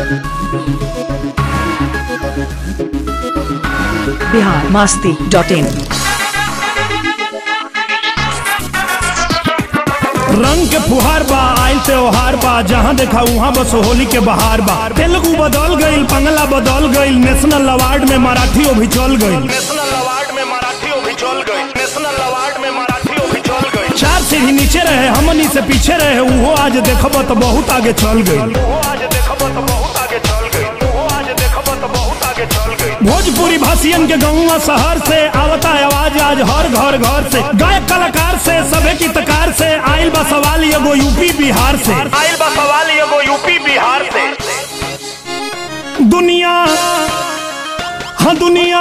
Bihar Masti dot in रंग के फुहार बा आयल त्योहार बा जहाँ देखा वहाँ बस होली के बहार बा तेलुगु बदल गईल बंगला बदल गईल नेशनल अवार्ड में मराठियों भी चल गईल नेशनल अवार्ड में मराठियों भी चल गए नेशनल अवार्ड में मराठियों भी चल गए चार सीढ़ी नीचे रहे हमनी से पीछे रहे वो आज देखब तो बहुत आगे चल गई वो आज देखब तो बहुत आगे चल गई वो आज देखब तो बहुत आगे चल गई भोजपुरी भाषियन के गाँव शहर से आवता आवाज आज हर घर घर से गायक कलाकार से सभे गीतकार से आयल बा सवाल एगो यूपी बिहार से आइल बा सवाल एगो यूपी बिहार से दुनिया हाँ दुनिया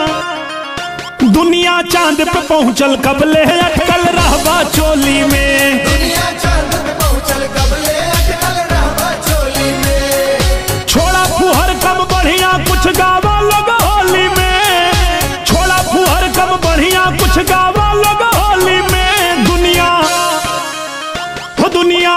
दुनिया चांद पे पहुंचल कबले अटकल रहबा चोली में दुनिया चांद पे पहुंचल कबले अटकल रहबा चोली में छोड़ा फुहर कब बढ़िया कुछ गावा लोग होली में छोड़ा फुहर कब बढ़िया कुछ गावा लोग होली में दुनिया हो दुनिया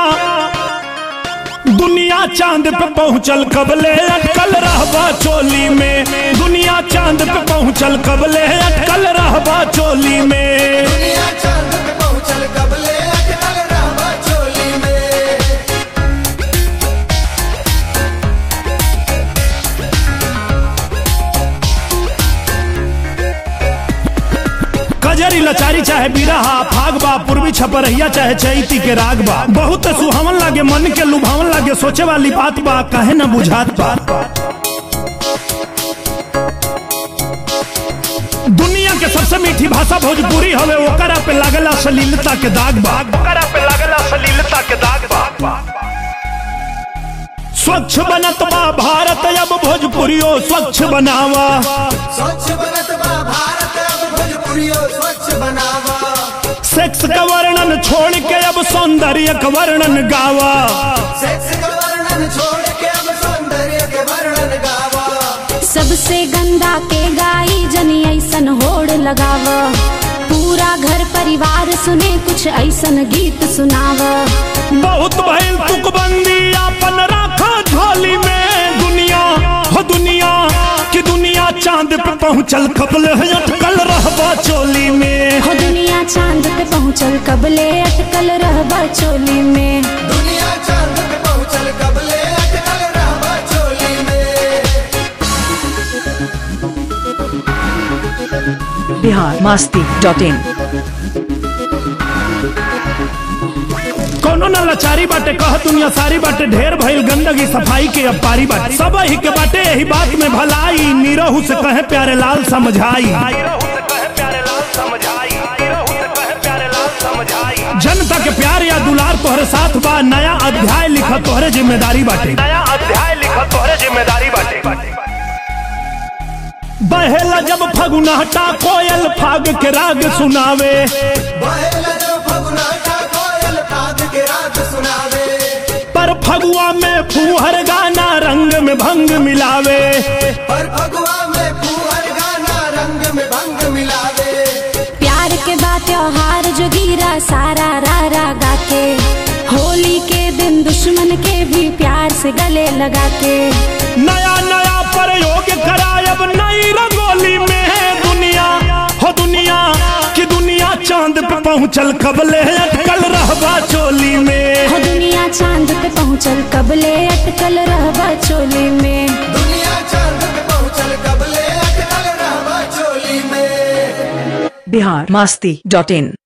दुनिया चांद पे पहुंचल कबले अटकल रहबा चोली में दुनिया चांद पे पहुंचल कबले अटकल रहबा चोली में दुनिया चांद पे पहुंचल कबले अटकल रहबा चोली में कजरी लचारी चाहे बिरहा फागबा पूर्वी छपरहिया चाहे चैती के रागबा बहुत सुहावन लागे मन के लुभावन लागे सोचे वाली बात बा कहे न बुझात बा दुनिया के सबसे मीठी भाषा भोजपुरी हवे ओकरा पे लागला सलीलता के दाग बा ओकरा पे लगला सलीलता के दाग बा स्वच्छ बनत बा भारत अब भोजपुरियो स्वच्छ बनावा स्वच्छ बनत बा भारत अब भोजपुरियो स्वच्छ बनावा सेक्स का वर्णन छोड़ के अब सौंदर्य का वर्णन गावा सेक्स का वर्णन छोड़ के अब सौंदर्य के वर्णन गावा सबसे गंदा के गाई जनी ऐसन होड़ लगाव पूरा घर परिवार सुने कुछ ऐसन गीत सुनाव बहुत भइल तुकबंदी अपन राखा झोली में दुनिया हो दुनिया कि दुनिया चांद पे पहुंचल कबल अटकल रहबा चोली में हो दुनिया चांद पे पहुँचल कबले अटकल रहबा चोली में दुनिया चांद पे पहुंचल कबले अटकल रहबा चोली में बिहार मास्ती डॉट इन कोनो न लाचारी बाटे कह दुनिया सारी बाटे ढेर भइल गंदगी सफाई के अब पारी बाटे सब ही के बाटे यही बात में भलाई निरहु से कहे प्यारे लाल समझाई रहू से कहे प्यारे लाल समझाई रहू से कहे प्यारे लाल समझाई जनता के प्यार या दुलार तोहरे साथ बा नया अध्याय लिखा तोहरे जिम्मेदारी बाटे नया अध्याय लिखा तोहरे जिम्मेदारी बाटे बहेला जब फगुनाटा कोयल फाग के राग सुनावे बहेल जो फगुनाटा कोयल फाग के राग सुनावे पर फगुआ में फूहर गाना रंग में भंग मिलावे पर फगुआ में फूहर गाना रंग में भंग मिलावे प्यार के बाद त्योहार जो गिरा सारा रारा गा के होली के दिन दुश्मन के भी प्यार से गले लगा के नया नया प्रयोग करायब नई रंगोली में है दुनिया हो दुनिया कि दुनिया चांद पे पहुंचल कबले अटकल रहबा चोली में हो दुनिया चांद पे पहुँचल कबले अटकल रहबा चोली में दुनिया चांद पे पहुंचल कबले अटकल रहबा चोली में बिहार मास्ती डॉट इन